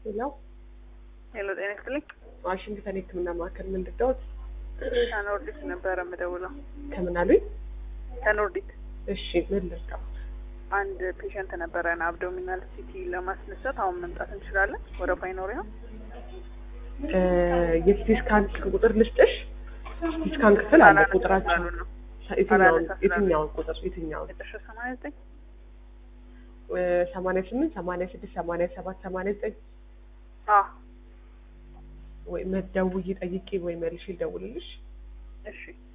ሌላው ሄሎ ጤና ይስጥልኝ። ዋሽንግተን የህክምና ማዕከል ምን ልርዳዎት? ከኖርዲት ነበረ የምደውለው። ከምን አሉኝ? ከኖርዲት እሺ ምን ልርዳው? አንድ ፔሸንት ነበረን አብዶሚናል ሲቲ ለማስነሳት አሁን መምጣት እንችላለን? ወረፋ ይኖር ይሆን? የሲቲ ስካን ቁጥር ልስጥሽ? ሲቲ ስካን ክፍል አለ ቁጥራቸው ስላሉ ነው። የትኛውን አላነሳ ስላሉ። የትኛውን ቁጥር የትኛውን? መጨረሻ ሰማንያ ዘጠኝ ሰማንያ ስምንት ሰማንያ ስድስት ሰማንያ ሰባት ሰማንያ ዘጠኝ አዎ ወይ መደውዬ ጠይቄ ወይ መልሼ ልደውልልሽ? እሺ